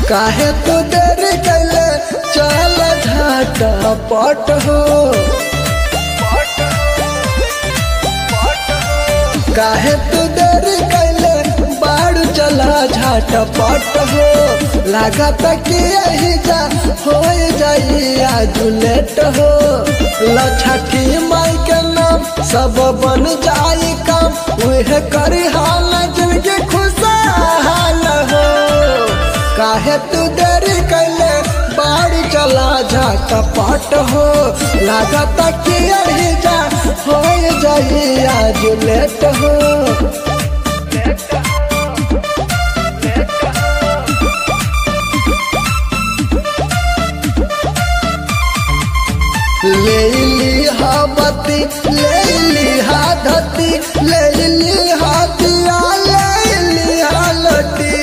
काहे तू देरी कैले चल झाटा पट हो काहे तू देरी कैले बाड़ू चला झाटा पट हो लागत कि यही जा हो जाई आज लेट हो लछठी माई के नाम सब बन जाई काम उहे करी हाल जिनके खुशहाल हो काहे तू देरी कैले बाड़ी चला जा कपट हो लागत कि यही जा हो जाई आज लेट हो ले ली हा बत्ती ले ली हा धती ले ली हा दिया ले ली हा लटी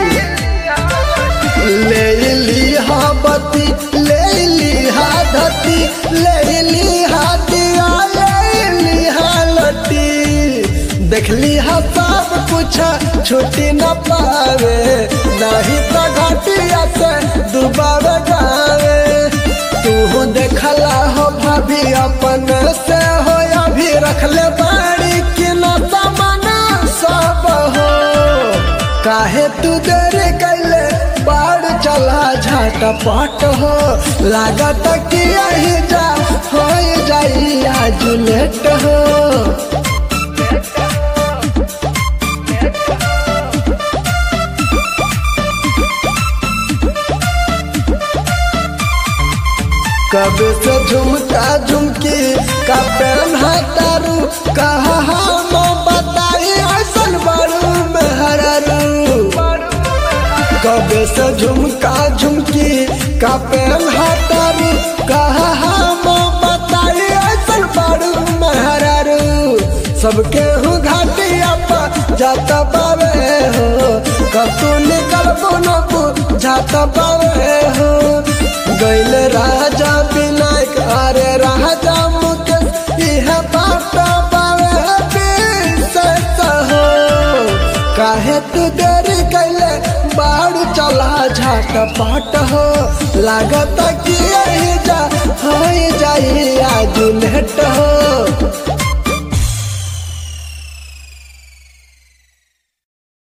ले ली हा बत्ती ले ली हा धती ले ली हा दिया ले ली हा लटी देखली हा सब कुछ छुट्टी न पावे नहीं तो घटिया से दुबारा गावे तू देखला हो भाभी अपन से हो अभी रखले बाड़ी कि न सामान सब हो काहे तू देरी कैले बाड़ चला झाट पाट हो लागत कि यही जा हो जाई आज लेट हो कब से झुमका झुमकी का पेन हतारू कहा हम बताई ऐसन बारू में हरारू कब से झुमका झुमकी का पेन हतारू कहा हम बताई ऐसन बारू में हरारू सबके हूँ घाटिया पर जाता पावे हो कब तू निकल बोनबू जाता पावे हो गैल राजा विनायक अरे राजा मुकेश यह बाटा पावे विशेष हो काहे तू देरी कैले बाड़ू चला झाट पाट हो लागत कि यही जा हो जाई आज